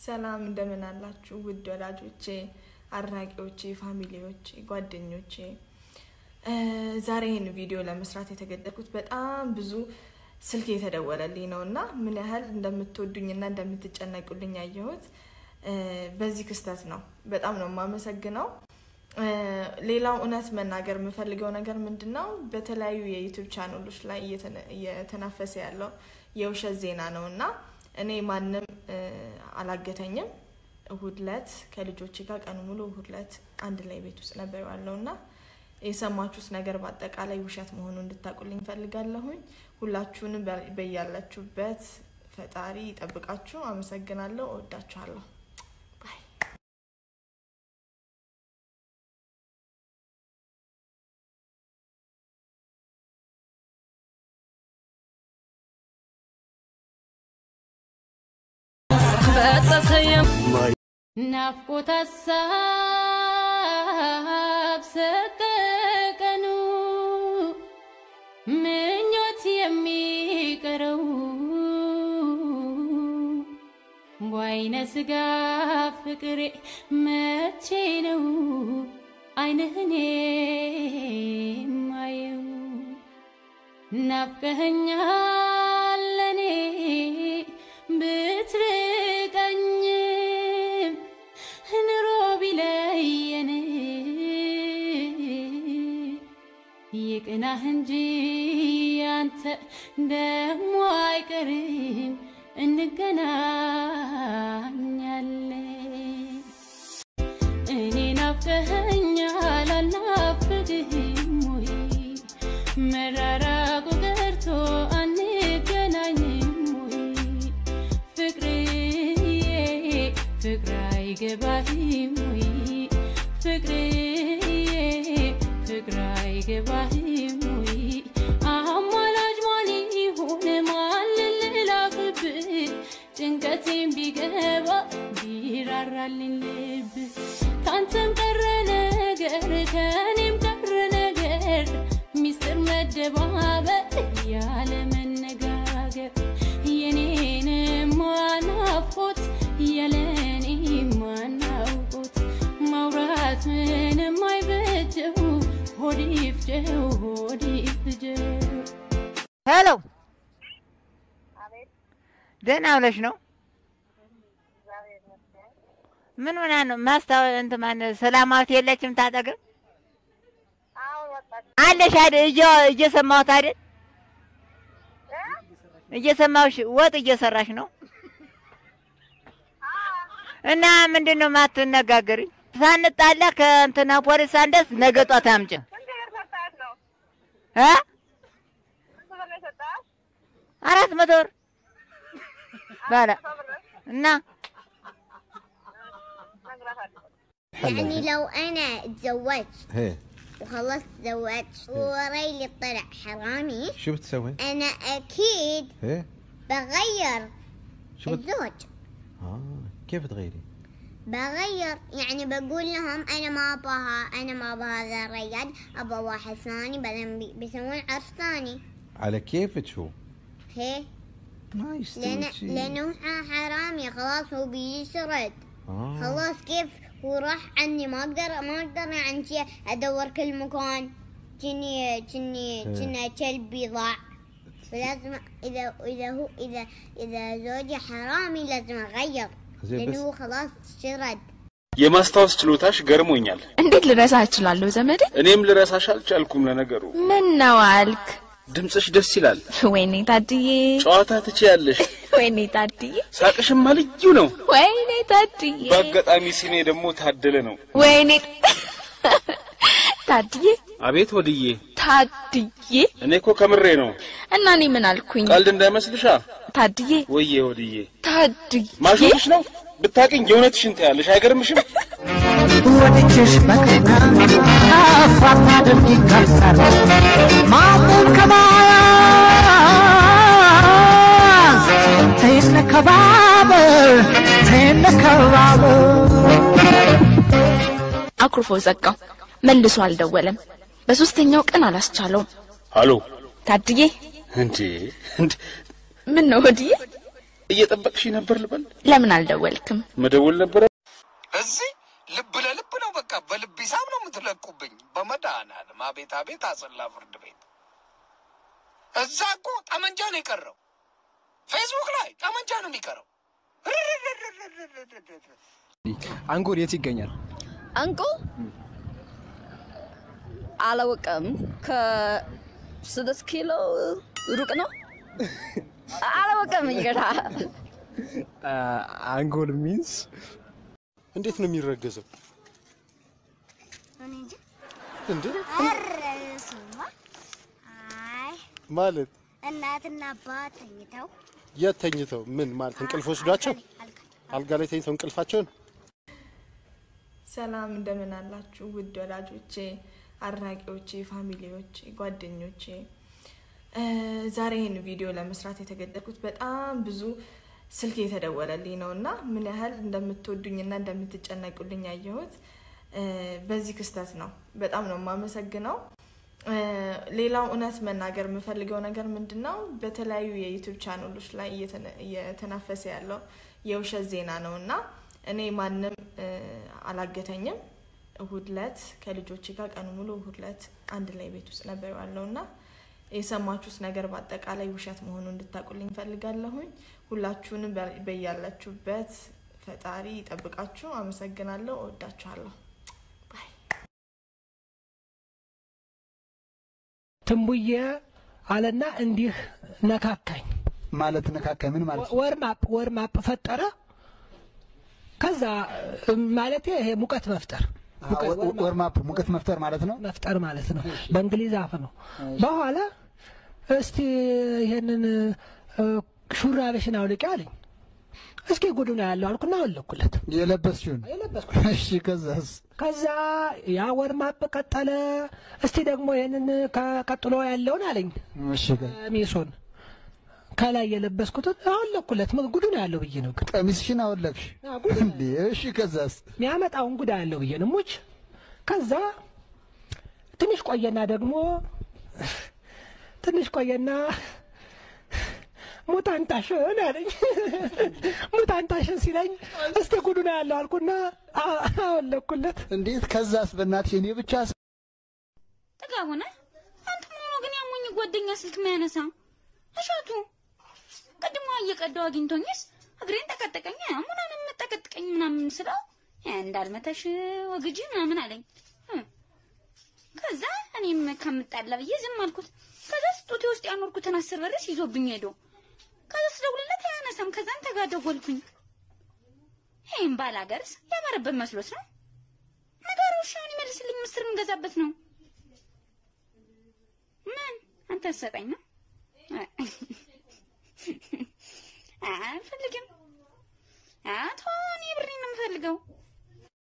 ሰላም እንደምን አላችሁ ውድ ወዳጆቼ፣ አድናቂዎቼ፣ ፋሚሊዎቼ፣ ጓደኞቼ። ዛሬ ይህን ቪዲዮ ለመስራት የተገደድኩት በጣም ብዙ ስልክ የተደወለልኝ ነው እና ምን ያህል እንደምትወዱኝና እንደምትጨነቁልኝ ያየሁት በዚህ ክስተት ነው። በጣም ነው የማመሰግነው። ሌላው እውነት መናገር የምፈልገው ነገር ምንድን ነው፣ በተለያዩ የዩቱብ ቻናሎች ላይ እየተናፈሰ ያለው የውሸት ዜና ነው እና እኔ ማንም አላገተኝም። እሁድ ዕለት ከልጆቼ ጋር ቀኑ ሙሉ እሁድ ዕለት አንድ ላይ ቤት ውስጥ ነበር ያለው እና የሰማችሁት ነገር በአጠቃላይ ውሸት መሆኑ እንድታውቁልኝ ፈልጋለሁኝ። ሁላችሁንም በያላችሁበት ፈጣሪ ይጠብቃችሁ። አመሰግናለሁ። እወዳችኋለሁ። ባይ ናፍቆት ሀሳብ ሰቀቀኑ ምኞት የሚቀረው በአይነ ስጋ ፍቅሬ መቼ ነው አይንህኔ ማየው ናፍቀኸኛል ለኔ ብትርቀኝም ኑሮ ቢለየን ይቅናህ እንጂ አንተ ደሞ አይቀርም እንገናኛለን። እኔ ናፍቀኸኛል አልናፍቅህም ወይ? መራራቁ ቀርቶ አንገናኝም ወይ? ፍቅርዬ ፍቅር አይገባህም ወይ? ፍቅርዬ ፍቅር አይገባህም ወይ? አማላጅ ማን ይሁን ማን ልላክብህ? ጭንቀቴን ቢገባ ቢራራልኝ ልብ ካንተም ቀረ ነገር ከኔም ቀረ ነገር ሚስጥር መደባበር ያለ መነጋገር የኔንም ናፍቆት ያለኔ ማናውቆት ማውራት ምንም አይበጀው ሆድ ይፍጀው ሆድ ይፍጀው ሄሎ ደህና ብለሽ ነው? ምን ሆና ነው? ማስታወ እንትን ማነው ሰላማዊት የለችም ታጠገብ አለሽ አይደል? እየ- እየሰማሁት አይደል? እየሰማሁሽ ወጥ እየሰራሽ ነው እና ምንድን ነው የማትነጋገሪኝ? ሳንጣላ ከእንትና ፖሊስ ሳንደርስ ነገ ጧት አምጪ እ አራት መቶ ብር ባለ እና يعني لو انا تزوجت هي وخلصت تزوجت وريلي طلع حرامي شو بتسوي؟ انا اكيد هي بغير شو بت... الزوج آه كيف تغيري؟ بغير يعني بقول لهم انا ما ابغاها انا ما ابغى هذا الرجال ابغى واحد ثاني بعدين بي- بيسوون عرس ثاني على كيفك هو هي ما يستوي لان شيء. لانه ح- حرامي خلاص هو بيسرد آه. خلاص كيف هو راح عني ما اقدر ما اقدر يعني شي ادور كل مكان كني كني إيه. كنا كلبي ضاع فلازم اذا اذا هو اذا اذا زوجي حرامي لازم اغير زين لانه بس هو خلاص شرد የማስታወስ ችሎታሽ ገርሞኛል። እንዴት ልረሳ እችላለሁ ዘመዴ? እኔም ልረሳሽ አልቻልኩም። ለነገሩ ምን ነው አልክ? ድምፅሽ ደስ ይላል። ወይኔ ታድዬ፣ ጨዋታ ትችያለሽ። ወይኔ ታድዬ፣ ሳቅሽማ ልዩ ነው። ወይኔ ታድዬ፣ በአጋጣሚ ስሜ ደግሞ ታደለ ነው። ወይኔ ታድዬ፣ አቤት ወድዬ፣ ታድዬ። እኔ እኮ ከምሬ ነው። እና እኔ ምን አልኩኝ? ቀልድ እንዳይመስልሻ። ታድዬ፣ ወዬ ወድዬ፣ ታድዬ፣ ማሾፍሽ ነው። ብታቅኝ የእውነትሽን ትያለሽ። አይገርምሽም? ወድጅሽ በቀና አፋት አድርግ ይከሰር ማቁም ከማያዝ ተይነከባበር ተይነከባበር አኩርፎ ዘጋው። መልሶ አልደወለም። በሶስተኛው ቀን አላስቻለውም። አሎ ታድዬ እንዴ እንዴ ምን ነው ወዲዬ? እየጠበቅሽ ነበር ልበል? ለምን አልደወልክም? መደወል ነበረ። እዚህ ልብ ለልብ ነው። በቃ በልብ ሂሳብ ነው የምትለቁብኝ። በመድኃኒዓለም አቤት አቤት፣ አሰላ ፍርድ ቤት። እዛ እኮ ጠመንጃ ነው የቀረው። ፌስቡክ ላይ ጠመንጃ ነው የሚቀረው። አንጎል የት ይገኛል? አንቁ አላወቀም። ከስድስት ኪሎ ሩቅ ነው። አላወቀም። ይገዳ አንጎል ሚንስ እንዴት ነው የሚረገዘው? እንዴ ማለት እናትና አባት ተኝተው የት ተኝተው ምን ማለት እንቅልፍ ወስዷቸው አልጋ ላይ ተኝተው እንቅልፋቸውን ሰላም እንደምን አላችሁ ውድ ወዳጆቼ፣ አድናቂዎቼ፣ ፋሚሊዎቼ፣ ጓደኞቼ እ ዛሬ ይህን ቪዲዮ ለመስራት የተገደድኩት በጣም ብዙ ስልክ የተደወለልኝ ነው እና ምን ያህል እንደምትወዱኝና እንደምትጨነቁልኝ ያየሁት እ በዚህ ክስተት ነው። በጣም ነው የማመሰግነው። እ ሌላው እውነት መናገር የምፈልገው ነገር ምንድን ነው፣ በተለያዩ የዩቱብ ቻናሎች ላይ እየተነ- እየተናፈሰ ያለው የውሸት ዜና ነው እና እኔ ማንም እ አላገተኝም። እሁድ ለት ከልጆቼ ጋር ቀኑ ሙሉ እሁድ ለት አንድ ላይ ቤት ውስጥ ነበር ያለው እና የሰማችሁት ነገር በአጠቃላይ ውሸት መሆኑን እንድታውቁልኝ ፈልጋለሁኝ። ሁላችሁንም በ- በያላችሁበት ፈጣሪ ይጠብቃችሁ። አመሰግናለሁ። እወዳችኋለሁ። ትንቡዬ አለና እንዲህ ነካካኝ። ማለት ነካካኝ ምን ማለት ነው? ወርማፕ ወርማፕ ፈጠረ። ከዛ ማለት ይሄ ሙቀት መፍጠር ወርማፕ ሙቀት መፍጠር ማለት ነው። መፍጠር ማለት ነው። በእንግሊዝ አፍ ነው። በኋላ እስቲ ይሄንን እ፣ ሹራብሽን አውልቂ አለኝ። እስኪ ጉዱ ነው ያለው አልኩና አወለኩለት። የለበስሽውን የለበስኩት እሺ። ከዛስ ከዛ ያ ወርማፕ ቀጠለ። እስቲ ደግሞ ይህንን ከቀጥሎ ያለውን አለኝ እሺ። ቀሚሱን ከላይ የለበስኩትን አወለኩለት። ምን ጉዱ ነው ያለው ብዬ ነው ግን ቀሚስሽን አወለቅሽ እንዴ? እሺ። ከዛስ የሚያመጣውን ጉዳ ያለው ብዬ ነው ሙች። ከዛ ትንሽ ቆየና ደግሞ ትንሽ ቆየና ሙታንታሽን አለኝ። ሙታንታሽን ሲለኝ እስቲ ጉዱ ነው ያለው አልኩና አ- አወለኩለት። እንዴት? ከዛስ? በእናትሽ እኔ ብቻ ስ- ጥጋቡ ነህ አንተ መሆኑ ግን ያሞኝ ጓደኛ ስልክ ማያነሳ እሸቱ ቅድሞ እየቀዳው አግኝቶኝስ እግሬን ጠቀጠቀኝ። ሙናን የምጠቀጥቀኝ ምናምን ስለው እንዳልመተሽ ወግጂ ምናምን አለኝ። እ። ከዛ እኔም ከምጣላ ብዬ ዝም አልኩት። ከዛ ስጦቴ ውስጥ ያኖርኩትን አስር ብርስ ይዞብኝ ሄዶ ከዛ ስደውልለት አያነሳም። ከዛ አንተ ጋር ደወልኩኝ። ይህም ባላገርስ ያማረበት መስሎት ነው ነገሩ። እሺ አሁን ይመልስልኝ። ምስር የምገዛበት ነው። ምን አንተ ሰጠኝ ነው? አልፈልግም። አቶ እኔ ብሬን ነው የምፈልገው።